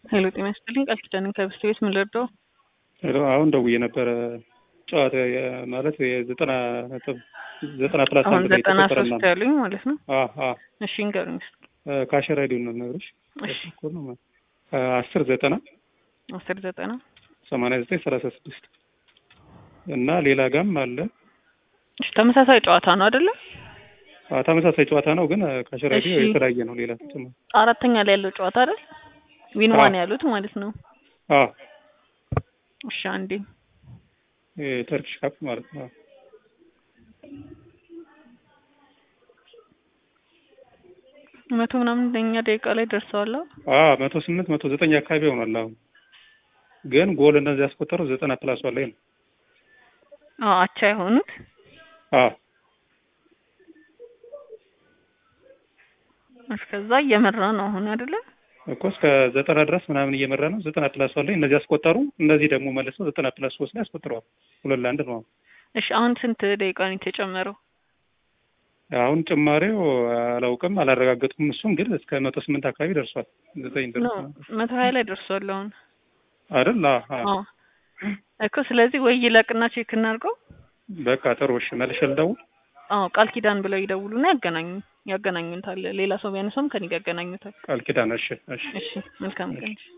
ሄሎ ጤና ይስጥልኝ ቃል ኪዳንን ከብስት ቤት ምን ልርዳው? ሄሎ አሁን ደውዬ ነበረ ጨዋታ የ- ማለት የዘጠና ነጥብ ዘጠና ፕላስ አሁን አንድ ላይ ዘጠና የተቆጠረ ሶስት ምናምን ያሉኝ ማለት ነው። አ አ እሺ እንገሩኝ እስኪ። ካሸር አይዲውን ነው የምነግርሽ። እሺ እኮ ነው ማለት አስር ዘጠና አስር ዘጠና ሰማንያ ዘጠኝ ሰላሳ ስድስት እና ሌላ ጋም አለ እሺ ተመሳሳይ ጨዋታ ነው አይደለ? አ ተመሳሳይ ጨዋታ ነው ግን ካሸር አይዲ እሺ። የተለያየ ነው። ሌላ ተጨማሪ አራተኛ ላይ ያለው ጨዋታ አይደል? ዊን አዎ። ዋን ያሉት ማለት ነው። አ እሺ አንዴ የተርኪሽ ካፕ ማለት ነው። መቶ ምናምን ለኛ ደቂቃ ላይ ደርሰዋል። አዎ። አ መቶ ስምንት መቶ ዘጠኝ አካባቢ ሆኗል። አሁን ግን ጎል እነዚህ ያስቆጠሩ ዘጠና ፕላስ ላይ ነው። አዎ አቻ የሆኑት አ እስከዛ እየመራ ነው አሁን አይደለ? እኮ እስከ ዘጠና ድረስ ምናምን እየመራ ነው። ዘጠና ፕላስ ላይ እነዚህ ያስቆጠሩ፣ እነዚህ ደግሞ መልሰው ዘጠና ፕላስ ሶስት ላይ ያስቆጥረዋል። ሁለት ለአንድ ነው። አሁን እሺ አሁን ስንት ደቂቃ ነው የተጨመረው? አሁን ጭማሬው አላውቅም፣ አላረጋገጥኩም። እሱን ግን እስከ መቶ ስምንት አካባቢ ደርሷል። ዘጠኝ ኖ ድረስ መቶ ሀያ ላይ ደርሷል አሁን። አይደል? አ አ አዎ እኮ ስለዚህ ወይ ይለቅና ቼክ እናድርገው። በቃ ጥሩ። እሺ መልሼ ልደውል። አዎ ቃል ኪዳን ብለው ይደውሉና ያገናኙ ያገናኙታል። ሌላ ሰው ቢያነሳውም ከኔ ጋር ያገናኙታል። ቃል ኪዳን። እሺ እሺ እሺ መልካም ቀን።